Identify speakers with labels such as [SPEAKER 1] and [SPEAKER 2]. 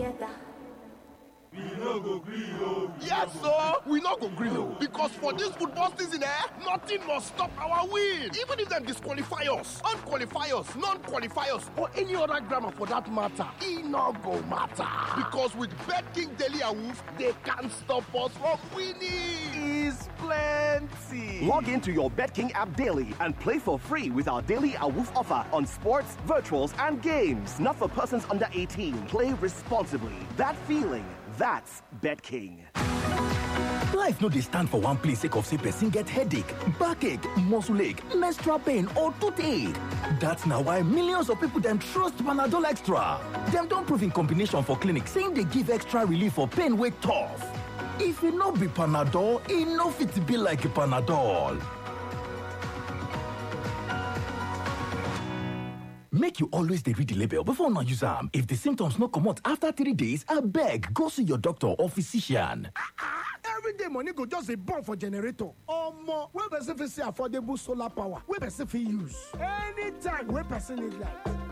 [SPEAKER 1] better.
[SPEAKER 2] We no go gree o.
[SPEAKER 3] Yes, so we no go gree o. Because for this football season, eh, nothing must stop our win. Even if them disqualify us, unqualify us, non-qualify us, or any other grammar for that matter, e no go matter. Because with Bet King Daily and Wolf, they can't stop us from winning.
[SPEAKER 4] is plenty.
[SPEAKER 5] Log into your BetKing app daily and play for free with our daily AWOOF offer on sports, virtuals, and games. Not for persons under 18. Play responsibly. That feeling, that's BetKing.
[SPEAKER 6] Life no dey stand for one place sake of say person get headache, backache, muscle ache, menstrual pain or toothache. That's na why millions of people dem trust Panadol Extra. Dem don prove in combination for clinic say e dey give extra relief for pain wey tough. If e no be Panadol, e no fit be like Panadol. Make you always dey read the label before una use am. If the symptoms no comot after three days, abeg go see your doctor or physician.
[SPEAKER 7] everyday money go just dey burn for generator omo wey person fit see affordable solar power wey person fit use anytime wey person need light